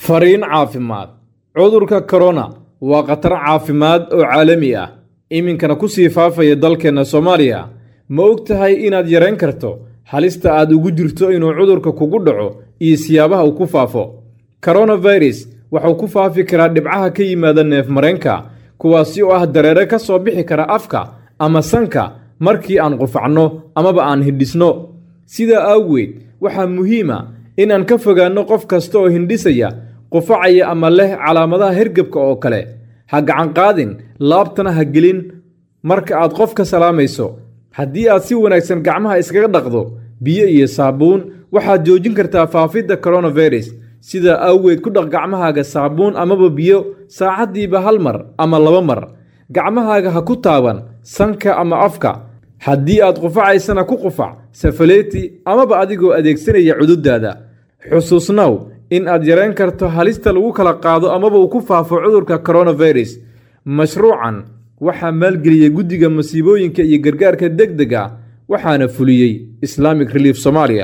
fariin caafimaad cudurka korona waa khatar caafimaad oo caalami ah iminkana ku sii faafaya dalkeenna soomaaliya ma og tahay inaad yarayn karto halista aad ugu jirto inuu cudurka kugu dhaco iyo siyaabaha uu ku faafo koronafirus wuxuu ku faafi karaa dhibcaha ka yimaada neef mareenka kuwaasi oo ah dareere ka soo bixi kara afka ama sanka markii aan qufacno amaba aan hindhisno sidaa awgeed waxaa muhiima inaan ka fogaanno qof kasta oo hindhisaya qufacaya ama leh calaamadaha hergebka oo kale ha gacanqaadin laabtana ha gelin marka aad qof ka salaamayso haddii aad si wanaagsan gacmaha iskaga dhaqdo biyo iyo saabuun waxaad joojin kartaa faafidda koronafirus sidaa awgeed ku dhaq gacmahaaga saabuun amaba biyo saacaddiiba hal mar ama laba mar gacmahaaga ha ku taaban sanka ama afka haddii aad qufacaysana ku qufac safaleeti amaba adigoo adeegsanaya cududaada xusuusnow in aad yarayn karto halista lagu kala qaado amaba uu ku faafo cudurka koronafirus mashruucan waxaa maalgeliyey guddiga masiibooyinka iyo gargaarka deg dega waxaana fuliyey islamic relief somalia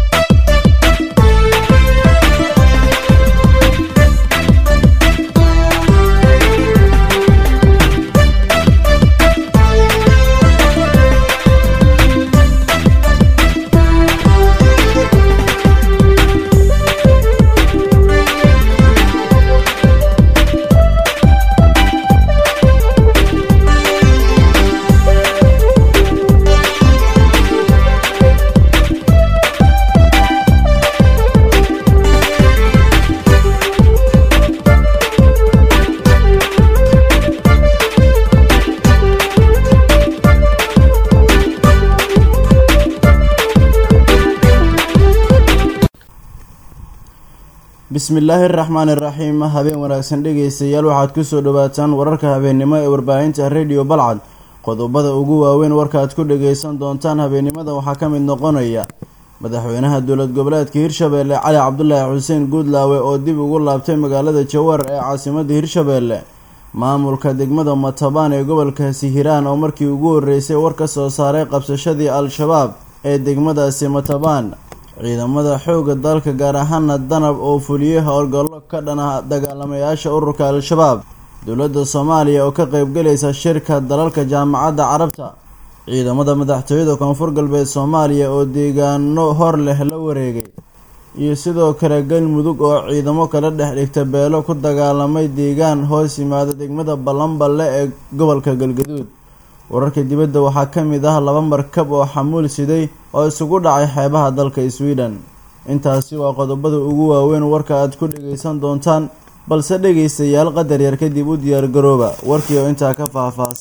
bismillaahi araxmaan iraxiim habeen wanaagsan dhegaystayaal waxaad kusoo dhawaataan wararka habeennimo ee warbaahinta rediyo balcad qodobada ugu waaweyn warkaaad ku dhagaysan doontaan habeennimada waxaa ka mid noqonaya madaxweynaha dowlad goboleedka hirshabeelle cali cabdulaahi xuseen guudlaawe oo dib ugu laabtay magaalada jawar ee caasimadda hirshabeelle maamulka degmada matabaan ee gobolkaasi hiiraan oo markii ugu horreysay war ka soo saaray qabsashadii al-shabaab ee degmadaasi matabaan ciidamada xoogga dalka gaar ahaana danab oo fuliyey howlgallo ka dhana dagaalamayaasha ururka al-shabaab dowladda soomaaliya oo ka qeybgalaysa shirka dalalka jaamacadda carabta ciidamada madaxtooyada koonfur galbeed soomaaliya oo deegaano hor leh la wareegay iyo sidoo kale galmudug oo ciidamo kala dhex dhigta beelo ku dagaalamay deegaan hoos yimaada degmada ballanballe ee gobolka galgaduud wararka dibadda waxaa ka mid ah laba markab oo xamuul siday oo isugu dhacay xeebaha dalka sweden intaasi waa qodobada ugu waaweyn warka aad ku dhagaysan doontaan balse dhegaystayaal qadar yar kadib u diyaargarooba warkii oo intaa ka faahfaahsan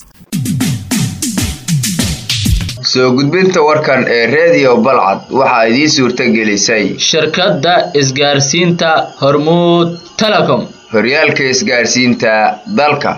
soo gudbinta warkan ee redio balcad waxaa idiin suurta gelisay shirkadda isgaarsiinta hormuud telecom horyaalka isgaarsiinta dalka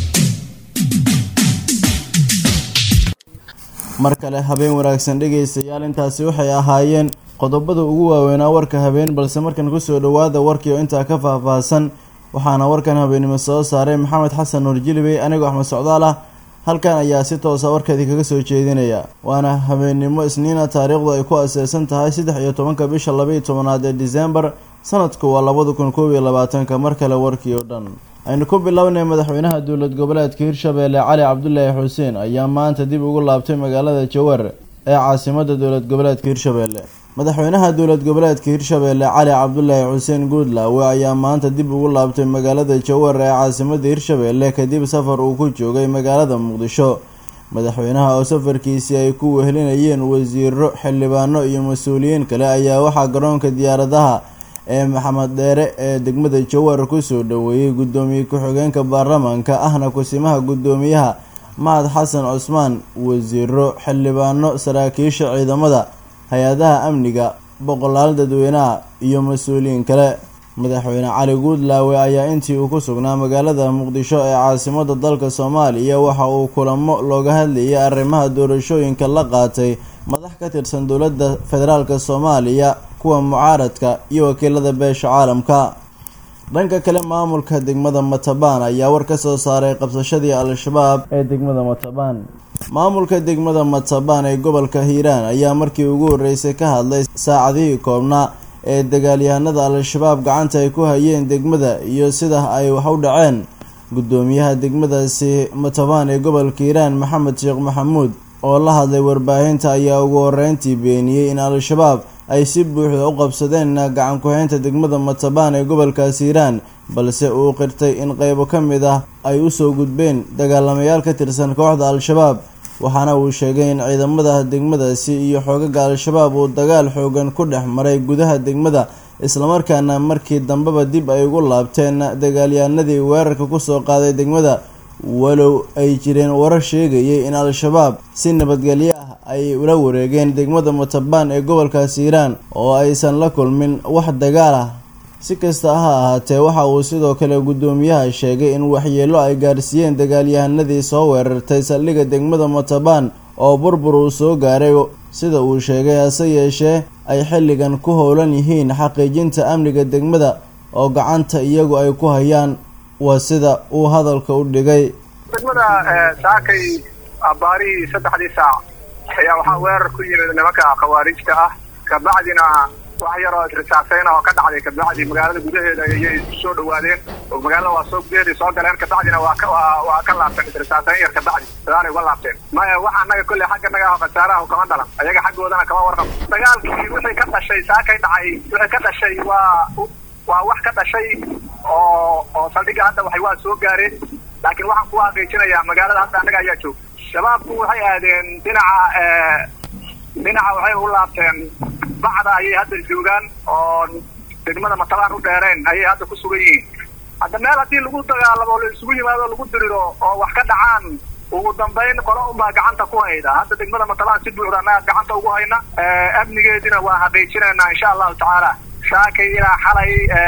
mar kale habeen wanaagsan dhegaystayaal intaasi waxay ahaayeen qodobada ugu waaweynaa warka habeen balse markan kusoo dhowaada warkii oo intaa ka faahfaahsan waxaana warkan habeennimo soo saaray maxamed xasan nuur jilibey anigoo axmed socdaal ah halkan ayaa si toosa warkeedii kaga soo jeedinaya waana habeennimo isniina taariikhdu ay ku aseesan tahay saddex iyo tobanka bisha labaiyo tobanaad ee disembar sanadku waa labada kun koob iyo labaatanka mar kale warkii oo dhan aynu ku bilownay madaxweynaha dowlad goboleedka hirshabeelle cali cabdulaahi xuseen ayaa maanta dib ugu laabtay magaalada jawar ee caasimada dowlad goboleedka hirshabeelle madaxweynaha dowlad goboleedka hirshabeelle cali cabdulaahi xuseen guudlaawe ayaa maanta dib ugu laabtay magaalada jawar ee caasimada hirshabeelle kadib safar uu ku joogay magaalada muqdisho madaxweynaha oo safarkiisii ay ku wehelinayeen wasiiro xildhibaano iyo mas-uuliyiin kale ayaa waxaa garoonka diyaaradaha ee maxamed dheere ee degmada jawar kusoo dhoweeyey guddoomiye ku-xigeenka baarlamaanka ahna kusimaha guddoomiyaha mahad xasan cusmaan wasiiro xildhibaano saraakiisha ciidamada hay-adaha amniga boqolaal dadweynaha iyo mas-uuliyiin kale madaxweyne cali guudlaawe ayaa intii uu ku sugnaa magaalada muqdisho ee caasimada dalka soomaaliya waxa uu kulamo looga hadlayay arrimaha doorashooyinka la qaatay madax ka tirsan dowladda federaalk soomaaliya kuwa mucaaradka iyo wakiilada beesha caalamka dhanka kale maamulka degmada matabaan ayaa war ka soo saaray qabsashadii al-shabaab ee degmada matabaan maamulka degmada matabaan ee gobolka hiiraan ayaa markii ugu horreysay ka hadlay saacadihii koobnaa ee dagaalyahanada al-shabaab gacanta ay ku hayeen degmada iyo sida ay wax u dhaceen guddoomiyaha degmadaasi matabaan ee gobolka hiiraan maxamed sheekh maxamuud oo la hadlay warbaahinta ayaa ugu horeyntii beeniyey in al-shabaab ay si buuxda u qabsadeen gacan ku-haynta degmada matabaan ee gobolkaas hiiraan balse uu qirtay in qeybo ka mid ah ay usoo gudbeen dagaalamayaal ka tirsan kooxda al-shabaab waxaana uu sheegay in ciidamada degmadaasi iyo xoogaga al-shabaab uu dagaal xoogan ku dhex maray gudaha degmada islamarkaana markii dambeba dib ay ugu laabteen dagaalyahanadii weerarka kusoo qaaday degmada walow ay jireen warar sheegayay in al-shabaab si nabadgelyo ah ay ula wareegeen degmada matabaan ee gobolkaas hiiraan oo aysan la kulmin wax dagaal ah si kasta ha ahaatee waxa uu sidoo kale guddoomiyaha sheegay in waxyeelo ay gaarsiiyeen dagaalyahanadii soo weerartay saldhigga degmada matabaan oo burbur uu soo gaaray sida uu sheegay hase yeeshee ay xilligan ku howlan yihiin xaqiijinta amniga degmada oo gacanta iyagu ay ku hayaan waa sida uu hadalka u dhigay degmada saakay abaarihii saddexdii saac ayaa waxaa weerar ku yimid nimanka khawaarijta ah kabacdina wax yaroo isrisaaseyn oo ka dhacday kabacdi magaalada gudaheeda ayay isku soo dhawaadeen oo magaalada waa soo gudaheedii soo galeen kabacdina waa ka waa ka laabteen isrisaaseyn yar kabacdi sadaanay uga laabteen maya waxa anaga kolley xagga naga ah khasaaraha kama dhalan ayaga xaggoodana kama warqab dagaalkii wixii ka dhashay saakay dhacay wixii ka dhashay waa waa wax ka dhashay oo oo saldhigga hadda waxay waa soo gaareen laakiin waxaan ku xaqiijinayaa magaalada hadda annaga ayaa jooga shabaabku waxay aadeen dhinaca dhinaca waxay u laabteen bacda ayay hadda joogaan oo degmada matabaan u dheereen ayay hadda ku sugan yihiin hadda meel haddii lagu dagaalamo la isugu yimaado lagu diriro oo wax ka dhacaan ugu dambayn qolo unbaa gacanta ku hayda hadda degmada matabaan si buuxda annaga gacanta ugu hayna amnigeedina waa xaqiijinaynaa insha allahu tacaala saakay ilaa xalay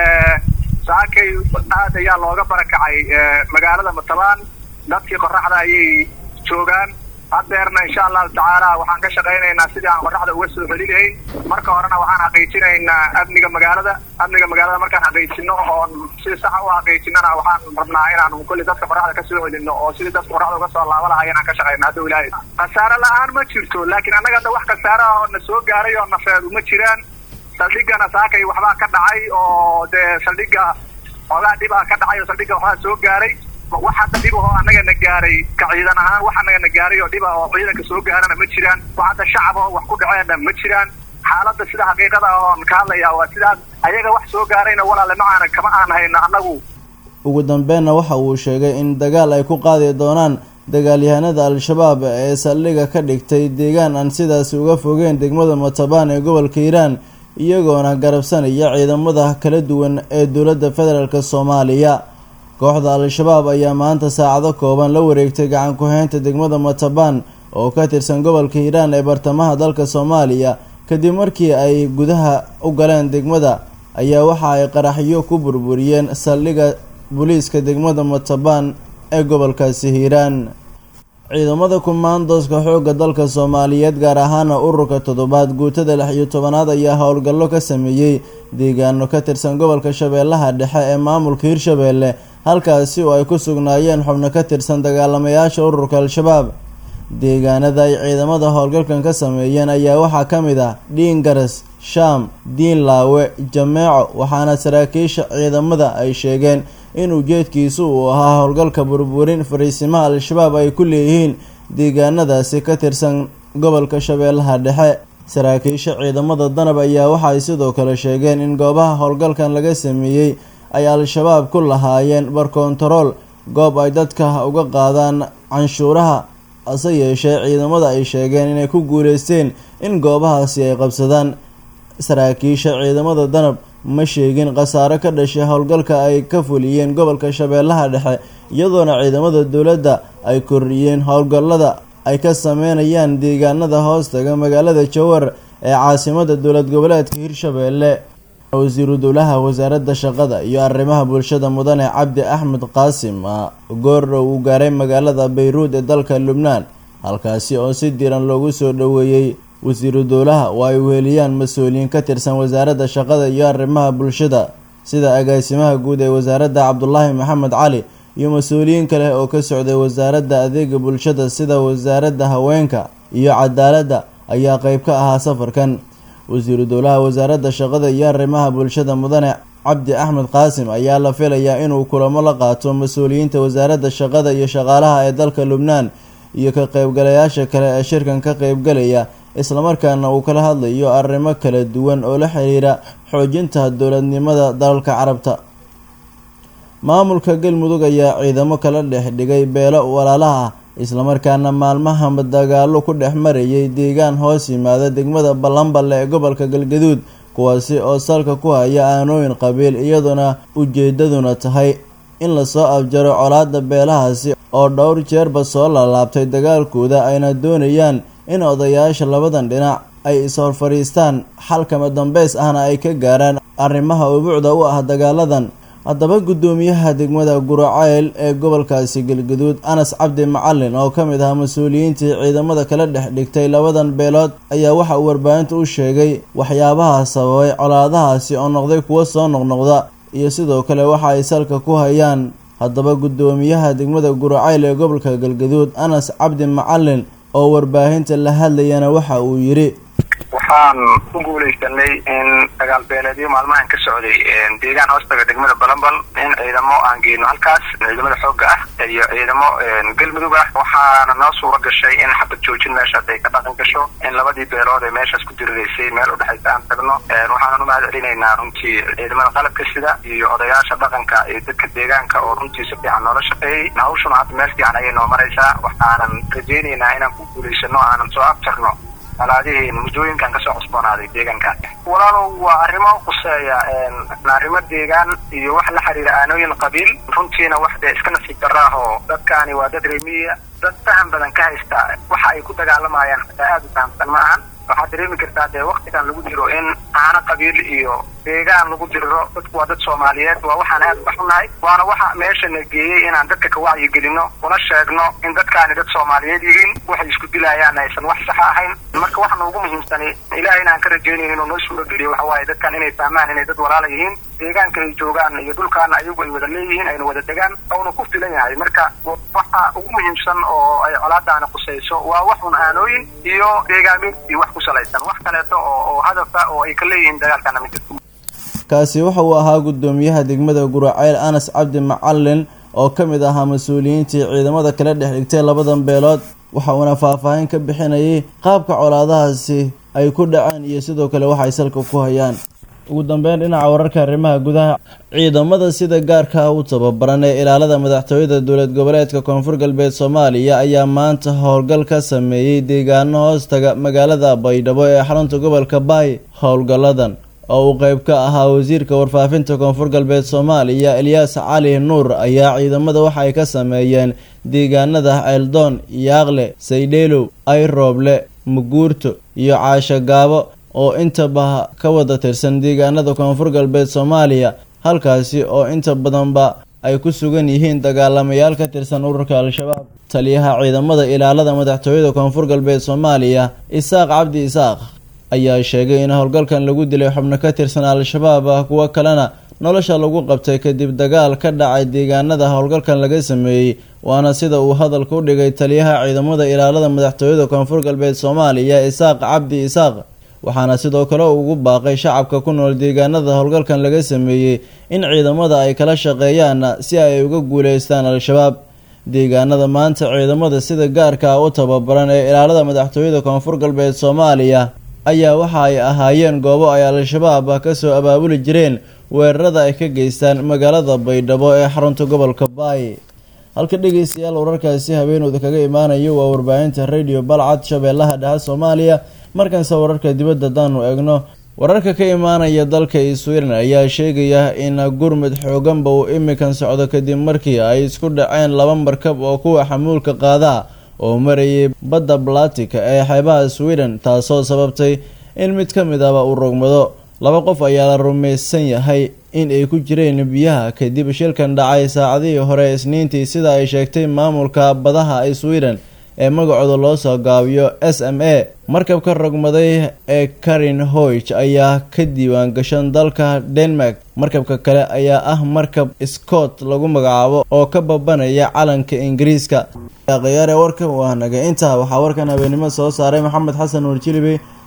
saakay aad ayaa looga barakacay magaalada matabaan dadkii qoraxda ayay joogaan hadeerna insha allahu tacaala waxaan ka shaqaynaynaa sidii aan qoraxda uga soo heli lahayn marka horena waxaan xaqiijinaynaa amniga magaalada amniga magaalada markaan xaqiijino oon si saxa u xaqiijinana waxaan rabnaa inaan kulli dadka qoraxda kasoo helino oo sidii dadka qoraxda uga soo laaba lahay inaan ka shaqayna hadda ilaahay khasaare la-aan ma jirto laakiin annaga hadda wax khasaare ah oo na soo gaaray oo nafeedu ma jiraan saldhigana saakay waxbaa ka dhacay oo dee saldhigga xoogaa dhibaa ka dhacay oo saldhigga waxbaa soo gaaray wax hadda dhib ahoo annaga na gaaray ka ciidan ahaan wax annaga na gaaray oo dhiba oo ciidanka soo gaarana ma jiraan wax hadda shacab oo wax ku dhaceenna ma jiraan xaaladda sida xaqiiqada oon ka hadlayaa waa sidaas ayaga wax soo gaarayna walaale ma aana kama aan hayno annagu ugu dambeenna waxa uu sheegay in dagaal ay ku qaadi doonaan dagaalyahanada al-shabaab ee saldhigga ka dhigtay deegaan aan sidaasi uga fogeen degmada matabaan ee gobolka hiiraan iyagoona garabsanaya ciidamada kala duwan ee dowladda federaalk soomaaliya kooxda al-shabaab ayaa maanta saacado kooban la wareegtay gacan ku-haynta degmada matabaan oo ka tirsan gobolka hiiraan ee bartamaha dalka soomaaliya kadib markii ay gudaha u galeen degmada ayaa waxa ay qaraxyo ku burburiyeen saldhigga booliiska degmada matabaan ee gobolkaasi hiiraan ciidamada kumaandooska xoogga dalka soomaaliyeed gaar ahaana ururka toddobaad guutada lix iyo tobanaad ayaa howlgallo ka sameeyey deegaano ka tirsan gobolka shabeellaha dhexe ee maamulka hirshabeelle halkaasi oo ay ku sugnaayeen xubno ka tirsan dagaalamayaasha ururka al-shabaab deegaanada ay ciidamada howlgalkan ka sameeyeen ayaa waxaa ka mid ah dhiingaras shaam diinlaawe jameeco waxaana saraakiisha ciidamada ay sheegeen in ujeedkiisu uu ahaa howlgalka burburin fariisimaha al-shabaab ay ku leeyihiin deegaanadaasi ka tirsan gobolka shabeellaha dhexe saraakiisha ciidamada danab ayaa waxaay sidoo kale sheegeen in goobaha howlgalkan laga sameeyey ay al-shabaab ku lahaayeen barkontarool goob ay dadka uga qaadaan canshuuraha hase yeeshee ciidamada ay sheegeen inay ku guuleysteen in goobahaasi ay qabsadaan saraakiisha ciidamada danab ma sheegin khasaaro ka dhashay howlgalka ay ka fuliyeen gobolka shabeellaha dhexe iyadoona ciidamada dowladda ay kordhiyeen howlgallada ay ka sameynayaan deegaanada hoostaga magaalada jowar ee caasimada dowlad goboleedka hirshabeelle wasiiru dowlaha wasaaradda shaqada iyo arrimaha bulshada mudane cabdi axmed qaasim goordhow uu gaaray magaalada bayruud ee dalka lubnaan halkaasi oo si diran loogu soo dhoweeyey wasiiru dowlaha oo ay weheliyaan mas-uuliyiin ka tirsan wasaaradda shaqada iyo arrimaha bulshada sida agaasimaha guud ee wasaaradda cabdulaahi maxamed cali iyo mas-uuliyiin kale oo ka socday wasaaradda adeega bulshada sida wasaaradda haweenka iyo cadaaladda ayaa qeyb ka ahaa safarkan wasiiru dowlaha wasaaradda shaqada iyo arrimaha bulshada mudane cabdi axmed qaasim ayaa la filayaa inuu kulamo la qaato mas-uuliyiinta wasaaradda shaqada iyo shaqaalaha ee dalka lubnaan iyo ka qaybgalayaasha kale ee shirkan ka qaybgalaya islamarkaana uu kala hadlayo arrimo kala duwan oo la xiriira xoojinta dowladnimada dalalka carabta maamulka galmudug ayaa ciidamo kala dhex dhigay beelo walaalaha ah islamarkaana maalmahaba dagaalo ku dhex marayay deegaan hoos yimaada degmada ballanballe ee gobolka galgaduud kuwaasi oo salka ku haya aanooyin qabiil iyadoona ujeedaduna tahay in lasoo afjaro colaada beelahaasi oo dhowr jeerba soo laalaabtay dagaalkooda ayna doonayaan in odayaasha labadan dhinac ay is-hor fadhiistaan xalkama dambeys ahna ay ka gaaraan arrimaha ubuucda u ah dagaaladan haddaba guddoomiyaha degmada guraceyl ee gobolkaasi galgaduud anas cabdi macalin oo ka mid ahaa mas-uuliyiintii ciidamada kala dhex dhigtay labadan beelood ayaa waxa uu warbaahinta u sheegay waxyaabaha sababay colaadahaasi oo noqday kuwo soo noqnoqda iyo sidoo kale waxa ay salka ku hayaan haddaba guddoomiyaha degmada guraceyl ee gobolka galgaduud anas cabdi macalin oo warbaahinta la hadlayana waxa uu yidhi waxaan ku guulaysanay in dagaal beeleedyo maalmahan ka socday deegaan hoostaga degmada balambal in ciidamo aan geyno halkaas ciidamada xoogga ah iyo ciidamo galmudug ah waxaana noo suura gashay in xabad joojin meeshaas ay ka dhaqan gasho in labadii beelood ee meeshaas ku diriraysay meel udhexaysa aan tagno waxaanan u mahad celinaynaa runtii ciidamada qalabka sida iyo odayaasha dhaqanka iyo dadka deegaanka oo runtii si fiican noola shaqeeyey hawshuna hadda meel fiican ayay noo maraysaa waxaanan rajaynaynaa inaan ku guulaysano aanan soo abjarno alaadihii muddooyinkan kasoo cusboonaaday deegaankan walaalow waa arrimo quseeya arrimo deegaan iyo wax la xiriira aanooyin qabiil runtiina wax dee iska nasiib darraah oo dadkaani waa dad remiya dad faham badan ka haysta waxa ay ku dagaalamayaan xataa aada u fahamsan ma ahan waxaad dareemi kartaa dee waktigan lagu jiro in aana qabiil iyo deegaan lagu diriro dadku waa dad soomaaliyeed waa waxaan aada uga xunahay waana waxa meesha na geeyey inaan dadka ka wacyigelino una sheegno in dadkaani dad soomaaliyeed yihiin waxay isku dilayaan aysan wax saxa ahayn marka waxana ugu muhiimsani ilaah inaan ka rajaynayn inuu noo suurageliyo waxa waaye dadkan inay fahmaan inay dad walaala yihiin deegaanka ay joogaan iyo dhulkaana ayagu ay wada leeyihiin ayna wada degaan ouna ku filan yahay marka waxa ugu muhiimsan oo ay colaadaani qusayso waa waxun aanooyin iyo deegaameed iyo wax ku salaysan wax kaleeto oo oo hadafa oo ay ka leeyihiin dagaalkana ma jirto kaasi waxa uu ahaa guddoomiyaha degmada guraceyl anas cabdi macalin oo ka mid ahaa mas-uuliyiintii ciidamada kala dhex dhigtay labadan beelood waxa uuna faahfaahin ka bixinayay qaabka colaadahaasi ay ku dhaceen iyo sidoo kale waxa ay salka ku hayaan ugu dambeyn dhinaca wararka arrimaha gudaha ciidamada sida gaarka u tababaran ee ilaalada madaxtooyada dowlad goboleedka koonfur galbeed soomaaliya ayaa maanta howlgal ka sameeyey deegaano hoostaga magaalada baydhabo ee xarunta gobolka baay howlgalladan oo uu qeyb ka ahaa wasiirka warfaafinta koonfur galbeed soomaaliya elyaas cali nuur ayaa ciidamada waxa ay ka sameeyeen deegaanada ceeldoon yaaqle saydheelow ayrooble muguurto iyo caasho gaabo oo intaba ka wada tirsan deegaanada koonfur galbeed soomaaliya halkaasi oo inta badanba ay ku sugan yihiin dagaalamayaal ka tirsan ururka al-shabaab taliyaha ciidamada ilaalada madaxtooyada koonfur galbeed soomaaliya isaaq cabdi isaaq ayaa sheegay in howlgalkan lagu dilay xubno ka tirsan al-shabaab ah kuwo kalena nolosha lagu qabtay kadib dagaal ka dhacay deegaanada howlgalkan laga sameeyey waana sida uu hadalka u dhigay taliyaha ciidamada ilaalada madaxtooyada koonfur galbeed soomaaliya isaaq cabdi isaaq waxaana sidoo kale uu ugu baaqay shacabka ku nool deegaanada howlgalkan laga sameeyey in ciidamada ay kala shaqeeyaan si ay uga guuleystaan al-shabaab deegaanada maanta ciidamada sida gaarka ah u tababaran ee ilaalada madaxtooyada koonfur galbeed soomaaliya ayaa waxa ay ahaayeen goobo ay al-shabaab kasoo abaabuli jireen weerarada ay ka geystaan magaalada baydhabo ee xarunta gobolka baay halka dhegeystayaal wararkaasi habeenooda kaga imaanayo waa warbaahinta radio balcad shabeellaha dhexe soomaaliya markanse wararka dibadda haddaanu eegno wararka ka imaanaya dalka sweden ayaa sheegaya in gurmud xooganba uu imikan socdo kadib markii ay isku dhaceen laba markab oo kuwa xamuulka qaadaa oo marayay badda balatika ee xeebaha sweden taasoo sababtay in mid ka mid ahba uu rogmado laba qof ayaa la rumaysan yahay in ay ku jireen biyaha kadib shilkan dhacay saacadihii hore isniintii sida ay sheegtay maamulka badaha ee sweden ee magacooda loo soo gaabiyo s m a markabka rogmaday ee karin hoyg ayaa ka diiwaan gashan dalka denmark markabka kale ayaa ah markab scott lagu magacaabo oo ka babanaya calanka ingiriiska khiyaare warka waa naga intaa waxaa warkan habeenimo soo saaray maxamed xasan warjilibi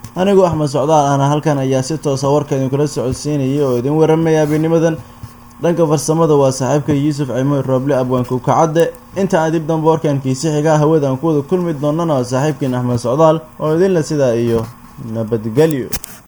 anigoo axmed socdaal ahna halkan ayaa si toosa warka idinkula socodsiinayay oo idin waramaya habeenimadan dhanka farsamada waa saaxiibka yuusuf cimoy rooble abwaanka ukacadde inta aan dib dambe warkankiisi xigaa hawada aan ku wada kulmi doonana waa saaxiibkiin axmed socdaal oo idinle sidaa iyo nabadgelyo